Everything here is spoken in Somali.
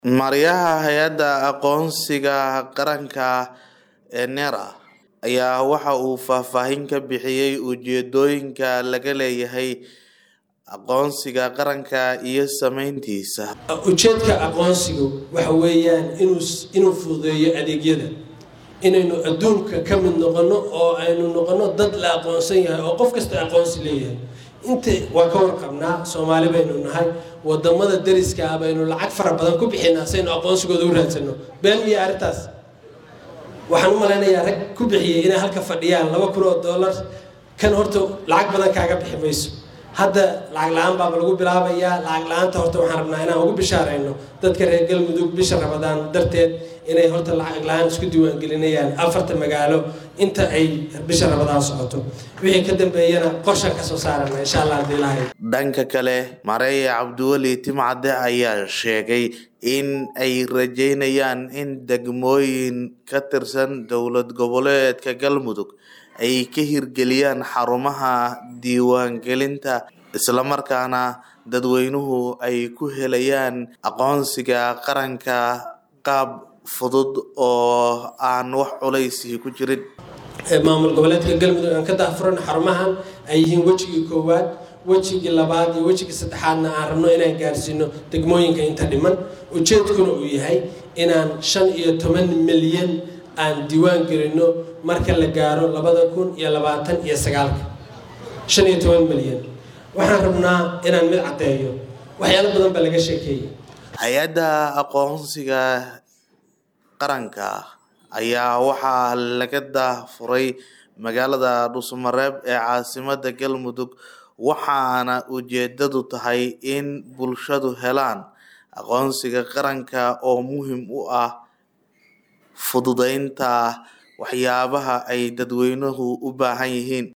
Maarayaha Hay'adda Aqoonsiga Qaranka ee NERA ayaa waxa uu faahfaahin ka bixiyay ujeedooyinka laga leeyahay aqoonsiga qaranka iyo saameyntiisa. ujeedka aqoonsigu waxa weeyaan inuu inuu fududeeyo adeegyada inaynu adduunka ka mid noqono oo aynu noqono dad la aqoonsan yahay oo qof kasta aqoonsi leeyahay inta waa ka warqabnaa soomaali baynu nahay wadamada dariska ah baynu lacag fara badan ku bixinaa saynu aqoonsigooda u raadsano been iyo arrintaas waxaan u malaynayaa rag ku bixiyay inay halka fadhiyaan laba kun oo dollar kan horta lacag badan kaaga bixi mayso hadda lacag la-aan baaba lagu bilaabayaa lacag la-aanta horta waxaan rabnaa inaan ugu bishaarayno dadka reer galmudug bisha rabadaan darteed inay horta lacag la-aan isku diiwaangelinayaan afarta magaalo inta ay bisha rabadaan socoto wixii ka dambeeyana qorshan kasoo saarana insha allah hadii lahayd Dhanka kale, Mareya Cabdiweli Timcade ayaa sheegay in ay rajeynayaan in degmooyin ka tirsan dowlad goboleedka Galmudug ay ka hirgeliyaan xarumaha diiwaangelinta isla markaana dadweynuhu ay ku helayaan aqoonsiga qaranka qaab fudud oo aan wax culaysi ku jirin. maamul goboleedka galmudug aan ka daafuran xarumahan ay yihiin wejigii koowaad wejigii labaad iyo wejigii saddexaadna aan rabno inaan gaarsiino degmooyinka inta dhiman ujeedkuna uu yahay inaan shan iyo toban milyan aan diiwaan gelino marka la gaaro labada kun iyo labaatan iyo sagaalka shan iyo toban milyan waxaan rabnaa inaan mid caddeeyo waxyaalo badan baa laga sheekeeyey Hay'adda aqoonsiga qaranka ayaa waxaa laga daafuray magaalada Dhuusamareb ee caasimadda Galmudug waxaana ujeedadu tahay in bulshadu helaan aqoonsiga qaranka oo muhiim u ah fududeynta waxyaabaha ay dadweynuhu u baahan yihiin.